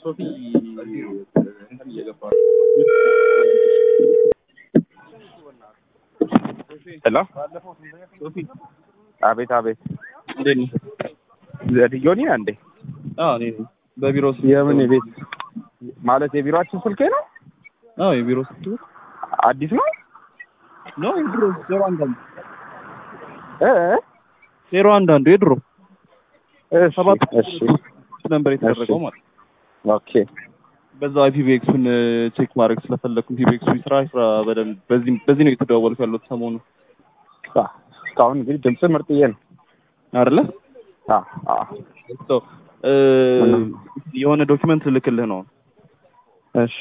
ሶፊ እንትን እየገባ ሄሎ ሶፊ አቤት አቤት እንዴት ነህ? ዮኒ እንዴ አዎ እኔ ነኝ። በቢሮ ስልክ የምን የቤት ማለት የቢሮአችን ስልኬ ነው አዎ የቢሮ ስልክ አዲስ ነው ነው የድሮ ዜሮ አንድ አንድ እ ዜሮ አንድ አንዱ የድሮ እሺ ሰባት እሺ ነበር የተደረገው ማለት ነው። ኦኬ በዛው አይፒቪኤክሱን ቼክ ማድረግ ስለፈለኩ ፒቪኤክሱ ስራ ስራ በደንብ በዚህ በዚህ ነው የተደዋወልኩ ያለሁት ሰሞኑ አ፣ እስካሁን እንግዲህ ድምጽ ምርጥዬ ነው አይደለ አ አ ሶ እ የሆነ ዶክመንት ልልክልህ ነው እሺ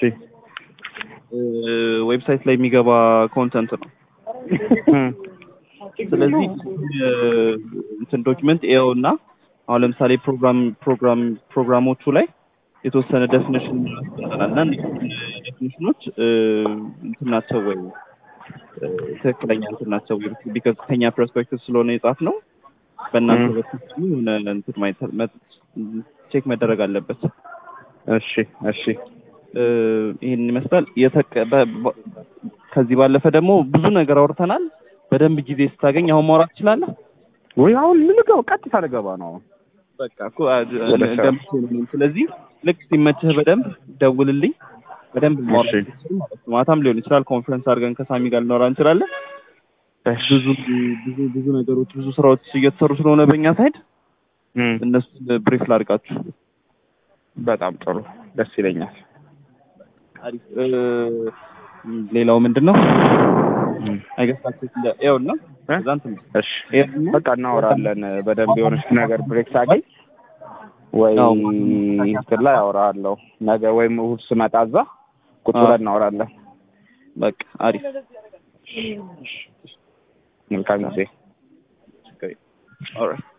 ዌብሳይት ላይ የሚገባ ኮንተንት ነው። እም፣ ስለዚህ እ እንትን ዶክመንት ይኸው እና አሁን ለምሳሌ ፕሮግራም ፕሮግራም ፕሮግራሞቹ ላይ የተወሰነ ዴፊኒሽን ያስቀምጠናል እና ዴፊኒሽኖች እንትን ናቸው ወይ እ ትክክለኛ እንትን ናቸው ወይ ቢካዝ ከኛ ፐርስፔክቲቭ ስለሆነ የጻፍ ነው በእናንተ ም። በኩል ደግሞ የሆነ እንትን ማየት መ- ቼክ መደረግ አለበት። እሺ እሺ እ ይህን ይመስላል። የተቀ- በ- በ- ከዚህ ባለፈ ደግሞ ብዙ ነገር አውርተናል። በደንብ ጊዜ ስታገኝ አሁን ማውራት ትችላለህ። ወይ አሁን ልገባ ቀጥታ ልገባ ነው አሁን በቃ እኮ አ- ወደ ስራ። ገምቼ ነው። ስለዚህ ልክ ሲመችህ በደንብ ደውልልኝ። በደንብ ማውራት እሺ። ትችል ማለት ነው። ማታም ሊሆን ይችላል። ኮንፈረንስ አድርገን ከሳሚ ጋር ልናወራ እንችላለን። እሺ ብዙ ብዙ ብዙ ነገሮች ብዙ ስራዎች እየተሰሩ ስለሆነ በእኛ ሳይድ እም፣ እነሱን ብሬፍ ላድርጋችሁ። በጣም ጥሩ ደስ ይለኛል አሪፍ። እ ሌላው ምንድን ነው እም፣ አይገሳችሁ ያው እና እ? ከዛ እንትን እሺ በቃ እናወራለን በደንብ የሆነች ነገር ብሬክ ሳገኝ ወይ አዎ። እንትን ላይ አወራለሁ ነገ ወይም እሑድ ስመጣ እዛ ቁጭ አዎ። ብለን እናወራለን በቃ አሪፍ መልካም ጊዜ ኦልራይት